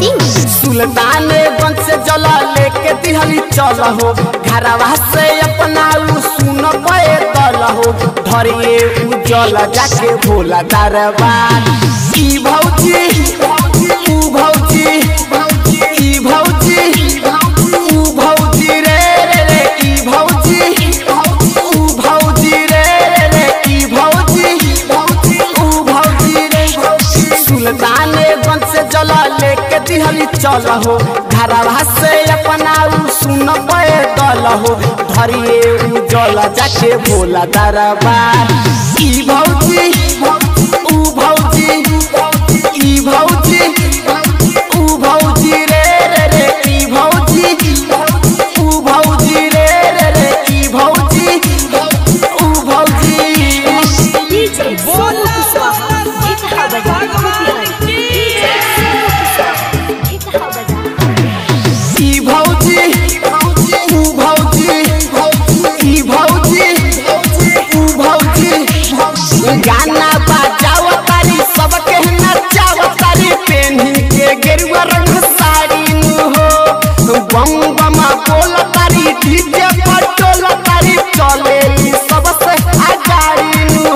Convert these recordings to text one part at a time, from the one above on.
सिंह सुल्तान गंज से जला लेके दिहली चल हो घरवा से अपना उ सुन पे दल हो धरिए उ जल जाके भोला दरबार ई भौजी ऊ भौजी ई भौजी ऊ भौजी रे रे रे ई भौजी ऊ भौजी रे रे रे ई भौजी ऊ भौजी रे सुल्तान गंज से जल लेके दिहली चल हो घरवा से अपना उ सुन पे दल हो धरिए उ जल जाके भोला दरबार ई भौजी ऊ भौजी ई भौजी ऊ भौजी रे रे रे ई भौजी ऊ भौजी रे रे रे ई भौजी ऊ भौजी डीजे सोनू कुशवाहा ये कहा बजा मोतिहारी डीजे सोनू कुशवाहा ये कहा बजा ई भौजी ऊ भौजी ई भौजी ऊ भौजी गाना बजाव तारी सबके नचाव तारी पेन्ही के गेरुआ रंग साड़ी नु हो बम बम बोल तारी डीजे पर टोल तारी चले सबसे आगाड़ी नु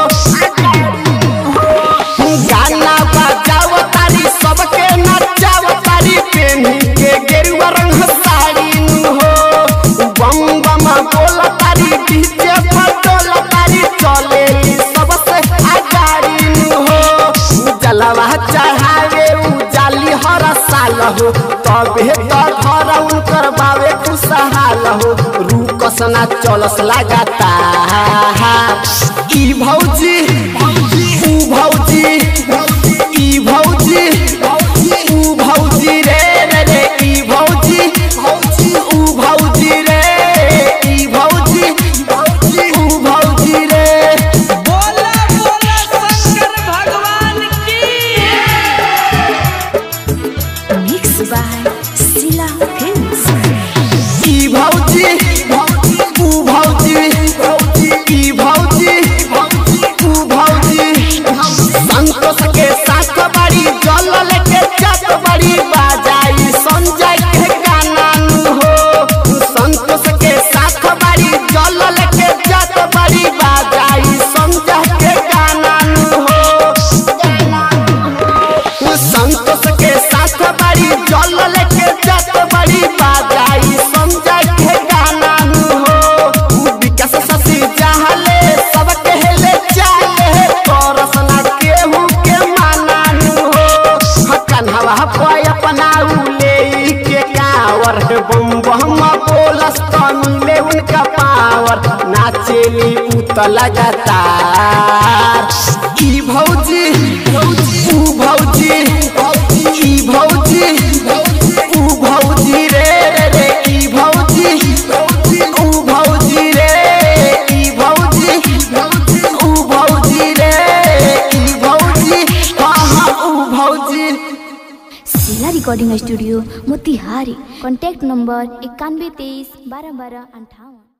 हो गाना बजाव तारी सबके नचाव तारी पेन्ही के गेरुआ रंग साड़ी नु हो बम बम बोल तारी डीजे फटोल तारी चले सबसे आगाड़ी नु हो जलवा चढ़ावे उ जाली हर साल हो तबे तो घर उनकर बावे खुशहाल हो रूकस ना चलस लगाता ई भौजी ऊ भौजी ई भौजी ऊ भौजी रे रे रे ई भौजी ऊ भौजी रे ई भौजी ऊ भौजी रे बोला बोला शंकर भगवान की मिक्स बाय सिला फिल्म्स ई भौजी ऊ भौजी ई भौजी ऊ भौजी संतोष के साथ बड़ी जल लेके चक बड़ी बाजाई संजय के गाना नु हो संतोष के साथ बड़ी जल लेके चक बड़ी बाजाई संजय के गाना नु हो संतोष के साथ बड़ी जल लेके जत बड़ी बाजाई समझ के गाना नु हो विकास ससी चाहले सब कहले चाहे तरस ना केहू के माना नु हो हकन हवा पे अपना उले के कावर बम बम बोलस तो मिले उनका पावर नाचेली उत लगातार ई भौजी ऊ भौजी ई भौजी ऊ भौजी रे रे रे ई भौजी ऊ भौजी रे ई भौजी ऊ भौजी रे ई भौजी हाँ हाँ ऊ भौजी सिला recording studio Motihari contact number इक्यानवे तेईस बारह बारह अंठावन